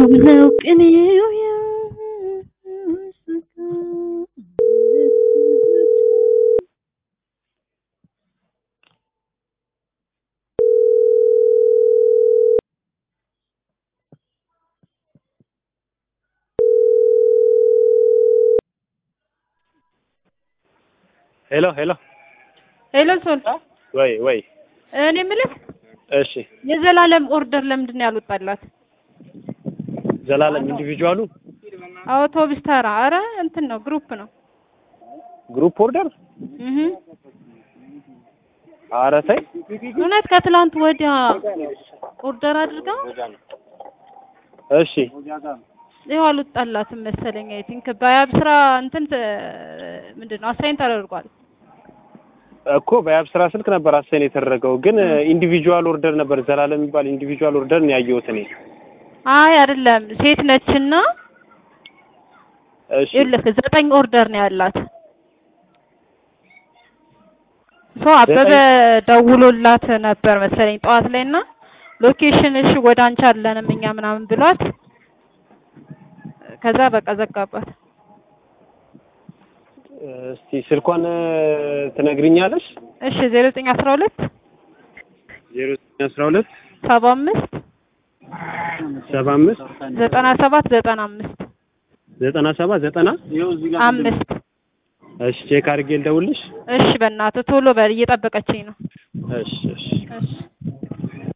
ውብ ነው ቅኔው ሄሎ ሄሎ ሄሎ ሶል ወይ ወይ እኔ የምልህ እሺ የዘላለም ኦርደር ለምንድን ነው ያልወጣላት? ዘላለም ኢንዲቪጁዋሉ አውቶቡስ ተራ አረ እንትን ነው ግሩፕ ነው ግሩፕ ኦርደር እህ ኧረ ተይ እውነት ከትላንት ወዲያ ኦርደር አድርጋ እሺ ይኸው አልወጣላትም መሰለኝ። አይ ቲንክ በያብ ስራ እንትን ተ- ምንድን ነው አሳይን ተደርጓል። እኮ በያብ ስራ ስልክ ነበር አሳይን የተደረገው ግን ኢንዲቪጁዋል ኦርደር ነበር ዘላለም የሚባል ኢንዲቪጁዋል ኦርደር ነው ያየሁት እኔ አይ አይደለም ሴት ነችና እሺ ይኸውልህ ዘጠኝ ኦርደር ነው ያላት። ሶ አበበ ደውሎላት ነበር መሰለኝ ጠዋት ላይ እና ሎኬሽንሽ ወደ አንቺ አለንም እኛ ምናምን ብሏት ከዛ በቃ ዘጋባት። እስቲ ስልኳን ትነግሪኛለሽ እሺ ዜሮ ዘጠኝ አስራ ሁለት ዜሮ ዘጠኝ አስራ ሁለት ሰባ አምስት ሰባ አምስት ዘጠና ሰባት ዘጠና አምስት ዘጠና ሰባት ዘጠና አምስት እሺ ቼክ አድርጌ ልደውልሽ እሺ በእናትህ ቶሎ በል እየጠበቀችኝ ነው። እሺ እሺ እሺ